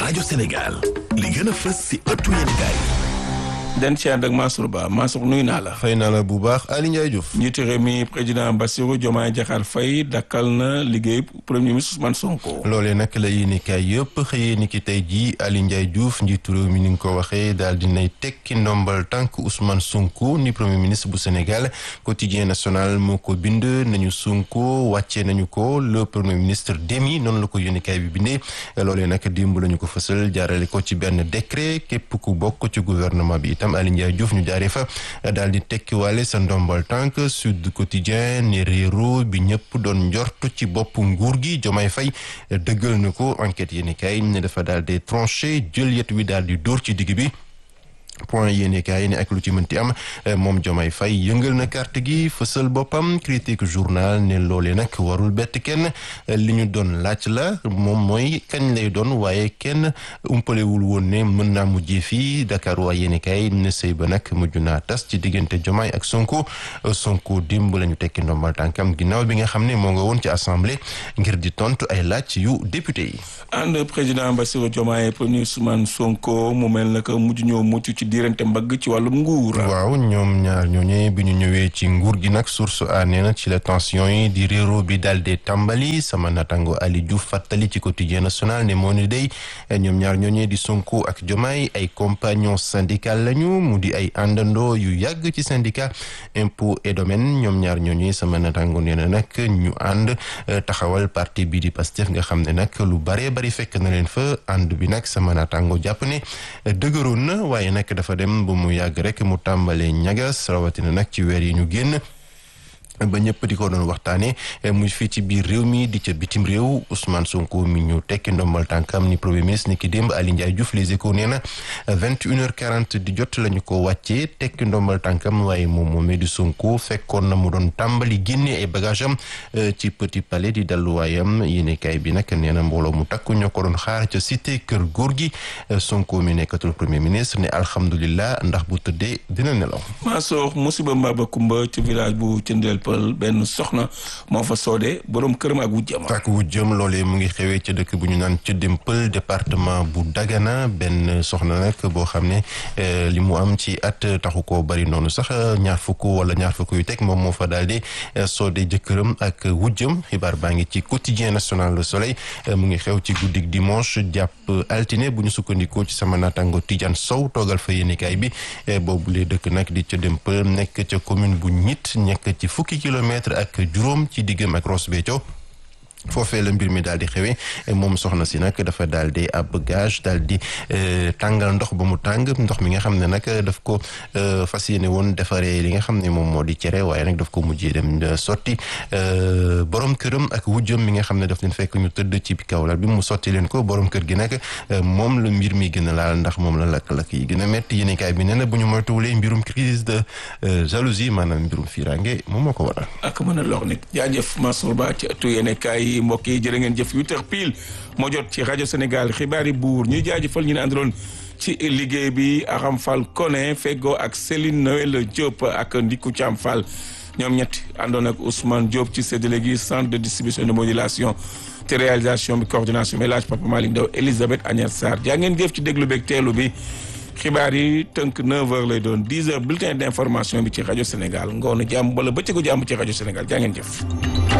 rajo Sénégal li gën a fës si ëttu yéenekaay den ci ànd ak Mansour Ba Mansour nuyu naa la. fay naa la bu baax Aly Ndiaye Diouf. njiitu réew mi président Bassirou Diomaye Diakhar Faye dakkal na liggéey premier ministre Ousmane Sonko. loolee nag la yéenekaay yëpp xëyee ni ki tey jii Aly Ndiaye Diouf njiitu réew mi ni nga ko waxee daal dinay tekki ndombal tànk Ousmane Sonko ni premier ministre bu Sénégal quotidien national moo ko bind nañu Sonko wàccee nañu ko le premier ministre demi noonu la ko yéenekaay bi bindee loolee nag démb la ñu ko fësal jaarale ko ci benn décret képp ku bokk ci gouvernement bi itam Aly Ndiaye Diouf ñu jaaree fa daal di tekkiwaale sa ndombal tànk Sud Quotidien ni réero bi ñëpp doon njort ci bopp nguur gi Diomaye Faye dëggal na ko enquête yéeni kay ne dafa daal di tranché jël yet wi daal di dóor ci digg bi point yéene kaay ne ak lu ci mënti am moom Diomaye Faye yëngal na carte gi fësal boppam critique journal ne loolee nag warul bett kenn li ñu doon laaj la moom mooy kañ lay doon waaye kenn umpalewul woon ne mën naa mujjee fii Dakar waa yéene kaay ne sëy ba nag mujj naa tas ci diggante Diomaye ak Sonko Sonko dimb la ñu tekki ndombal tànkam ginnaaw bi nga xam ne moo nga woon ci assemblée ngir di tontu ay laaj yu député yi. ànd président Bassirou Diomaye premier Ousmane Sonko mu mel na que mujj ñoo mucc ci diirante mbagg ci wàllum nguur. waaw ñoom ñaar ñooñee bi ñu ñëwee ci nguur gi nag source a nee na ci la tension yi di réero bi daal di tàmbali sama natango Ali Diouf fàttali ci quotidien national ne moo ni day ñoom ñaar ñooñee di Sonko ak Diomaye ay compagnons syndical lañu mu di ay àndandoo yu yàgg ci syndicat impôt et domaine ñoom ñaar ñooñee sama natango nee na nag ñu ànd taxawal parti bi di Pastef nga xam ne nag lu bare bari fekk na leen fa ànd bi nag sama natango jàpp ne dëgëroon na waaye nag dafa dem ba mu yàgg rek mu tàmbalee ñagas rawatina nag ci weer yi ñu génn ba ñëpp di ko doon waxtaanee muy fii ci biir réew mi di ca bitim réew Ousmane Sonko mi ñu tekki ndombal tànkam ni premier ministre ni ki démb Aly Ndiaye Diouf Les Échos nee na vingt une heure quarante di jot la ñu ko wàccee tekki ndombal tànkam waaye moom moomee di Sonko fekkoon na mu doon tàmbali génne ay bagage am ci Petit Palais di dalluwaayam yéenekaay bi nag nee na mbooloo mu takku ñoo ko doon xaar ca cité kër góor gi Sonko mi nekkatul premier ministre ne alhamdulilah ndax bu tëddee dina nelaw. Mansour musiba mbaba kumba ci village bu Thiendella benn soxna moo fa soodee borom këram ak wujjam ak wujjam loolee mu ngi xewee ca dëkk bu ñu naan ca Dempel département bu Dagana benn soxna nag boo xam ne li mu am ci at taxu koo bari noonu sax ñaar fukk wala ñaar fukk yu teg moom moo fa daal di soodee jëkkëram ak wujjam xibaar baa ngi ci quotidien national Le Soleil mu ngi xew ci guddik dimanche jàpp altine bu ñu sukkandikoo ci sama naataango Tidiane Sow toogal fa yéenekaay bi boobu lee dëkk nag di ca Dempel nekk ca commune bu ñit nekk ci fukki kilomètre ak juróom ci diggam ak Ross Béthio foofee la mbir mi daal di xewee moom soxna si nag dafa daal di ab gage daal di tàngal ndox ba mu tàng ndox mi nga xam ne nag daf ko fas yéene woon defaree li nga xam ne moom moo di cere waaye nag daf ko mujjee dem sotti borom këram ak wujjam mi nga xam ne daf leen fekk ñu tëdd ci kawlal bi mu sotti leen ko borom kër gi nag moom la mbir mi gën a laal ndax moom la lakk-lakk yi gën a métti yéenekaay bi nee na bu ñu moytuwulee mbirum crise de jalousie maanaam mbirum firange moom moo ko waral. ak mën a lor nit jaajëf Mansour Ba ci ëttu yéenekaay mbokk yi jërë ngeen jëf huit heures pile moo jot ci rajo Sénégal xibaari buur ñuy jaajëfal ñu ne àndaloon ci liggéey bi Aram Fall Koné Fego ak Céline Noël Diop ak Ndiku Thiam Fall ñoom ñett àndoon ak Ousmane Diop ci séddale gi centre de distribution de modulation te réalisation bi coordination bi laaj Papa Malick Ndaw Elisabeth Agnès Sarr jaa ngeen jëf ci déglu beeg teelu bi xibaar yi tënk 9h lay doon 10h bulletin d'information bi ci rajo Sénégal ngoonu jàmm wala bëccëgu jàmm ci rajo Sénégal jaa ngeen jëf.